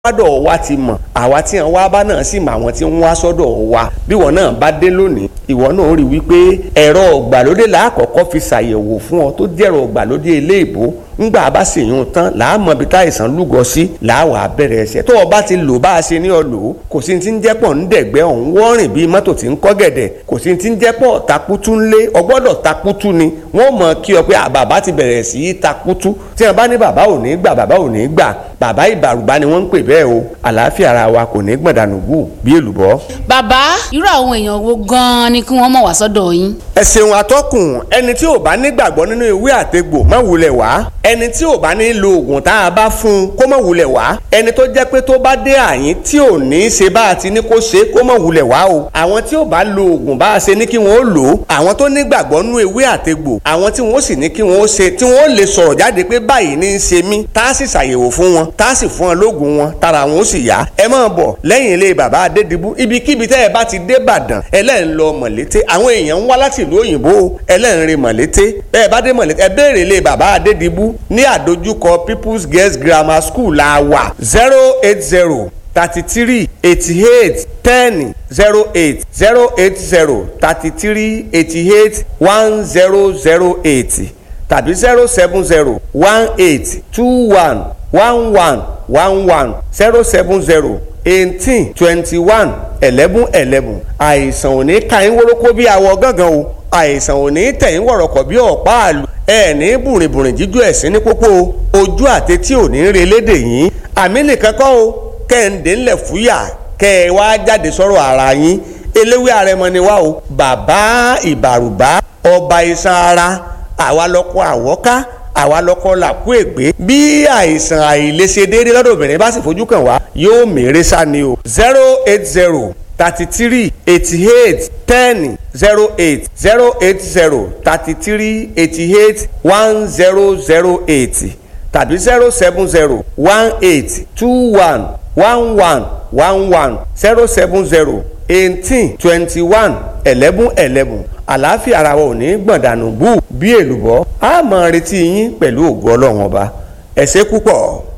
wádọ̀ wa ti mọ̀ àwa tí wọn wá bá náà sì mọ àwọn tí ń wá sọ́dọ̀ wa bí wọn náà bá dé lónìí ìwọ náà rí wípé ẹ̀rọ ọ̀gbàlódé làákọ̀ọ́kọ́ fi ṣàyẹ̀wò fún ọ tó jẹ́rọ ọ̀gbàlódé eléèbó ńgbà bá sì yún tán làá mọ ibi táìsàn lúgọ sí làá wà á bẹ̀rẹ̀ ẹsẹ̀ tó o bá ti lò bá a ṣe ní ọ lò ó kò sí ti ń jẹ́pọ̀ ń dẹ̀gbẹ́ ọ̀hún wọ́rìn bíi mọ́tò tí ń kọ́ gẹ̀dẹ̀ kò sí ti ń jẹ́pọ̀ takutu ńlé ọgbọ́dọ̀ takutu ni wọ́n mọ̀ kí ọ pé bàbá ti bẹ̀rẹ̀ sí í takutu tí wọ́n bá ní bàbá ò ní gbà bàbá ò ní gbà bàbá ìbàrùbá ni wọ́n ń pè bẹ́ẹ̀ o àlàáfíà ara wa kò ní gbọ̀dànù gù bí èlùbọ́. bàbá irú àwọn èèyàn wo gan-an ni kí wọ́n mọ̀ wá sọ́dọ̀ yín. ẹ ṣeun atọ́kùn ẹni tí ò bá nígbàgbọ́ nínú ìwé àtegbò má wulẹ̀ wá ẹni tí ò bá ní lo oògùn tá a bá fún un kó má wulẹ̀ wá ẹni tó jẹ́ pé tó bá dé àyín tí ò ní í ṣe bá a ti ní kó ṣe kó má wulẹ̀ wá o àwọn tí ò bá lo oògùn bá a ṣe ní kí wọ́n ó lò ó àwọn tó nígbàgbọ́ nínú ìwé àtegbò àwọn tí wọ́n sì ní kí wọ́n ó ṣe tí wọ́n ó lè sọ̀rọ̀ jáde pé báyìí ní í ṣe mí tá a sì ṣàyẹ̀wò fún wọn tá a sì fún wọn lóògùn wọn tára wọn ó sì yá ẹ máa bọ̀ lẹ́yìn ilé bàbá adédìbú ibikíbi tẹ́ ẹ bá ti dé ìbàdàn ẹlẹ́rìn lọ mọ̀lété àwọn èèyàn ń wá láti ìlú òyìnbó ẹlẹ́rìn mọ̀lété bẹ́ẹ̀ bá dé mọ̀lété ẹ béèrè ilé bàbá adédìbú ní àdójúkọ people's girls grammar school la wà zero eight zero thirty three eighty eight ten zero eight zero eight zero thirty three eighty eight one zero zero eight tàbí zero seven zero one eight two one one one one one zero seven zero eighteen twenty one eleven eleven àìsàn ò ní ka yín wórókó bí awọ gángan o àìsàn ò ní tẹ̀ yín wọ̀rọ̀kọ̀ bí ọ̀pá àlù ẹ ní bùrìnbùrìn jíjó ẹ̀sìn ní pópó ojú àtẹtí ò ní re lédè yín àmì nìkan kọ́ o kẹ́hìndé ńlẹ̀ fúyà kẹ́ ẹ wá jáde sọ̀rọ̀ ara yín eléwé àrẹmọ ni wá o bàbá ìbàrùbá ọba iṣan ara àwa lọ́kọ́ àwọ́ká àwa lọ́kọ́ làkú ègbé bí àìsàn àìlèṣe déédéé lọ́dọ̀ obìnrin bá sì fojú kàn wá yóò mèrè sá ni o zero eight zero thirty three eighty eight ten zero eight zero eight zero thirty three eighty eight one zero zero eight tàbí zero seven zero one eight two one one one one one zero seven zero eighteen twenty one eleven eleven àlàáfíà ara wa ò ní gbọ̀ndànù bú bí èlùbọ́ a máa retí yín pẹ̀lú ògo ọlọ́run ọba ẹ ṣé púpọ̀.